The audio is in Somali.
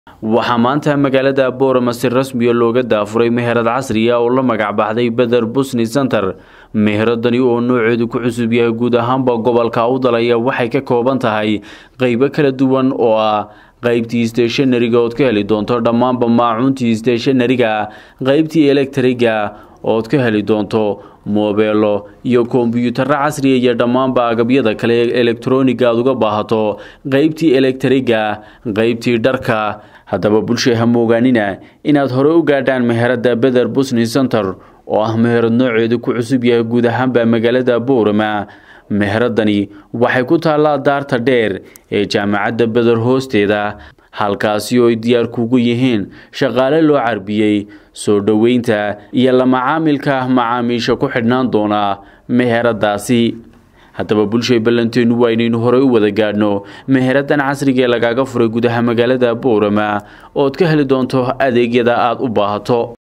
waxaa maanta magaalada boorama si rasmiya looga daafuray meherad casriya oo la magac baxday beder busni center meheradani oo nooceedu ku cusub yahay guud ahaanba gobolka u dalaya waxay ka kooban tahay qeybo kala duwan oo ah qeybtii steshanariga ood ka heli doonto dhammaanba maacuuntii steshanariga qeybtii elektriga ood ka heli doonto moobeelo iyo kombyuutaro casriya iyo dhammaanba agabyada kale ee elektroniga aad uga baahato qeybtii elektriga qeybtii dharka haddaba bulshay ha moogaanina inaad hore u gaadhaan meherada beder busni center oo ah meherad nooceedu ku cusub yahay guud ahaanba magaalada boorama meheradani waxay ku taallaa daarta dheer ee jaamacadda beder hoosteeda halkaasi oo ay diyaar kugu yihiin shaqaale loo carbiyey soo dhoweynta iyo la macaamilka macaamiisha ku xidhnaan doona meheradaasi haddaba bulshay ballanteenu waa inaynu horey u wada gaadhno meheradan casriga ee lagaaga furay gudaha magaalada boorama ood ka heli doonto adeegyada aada u baahato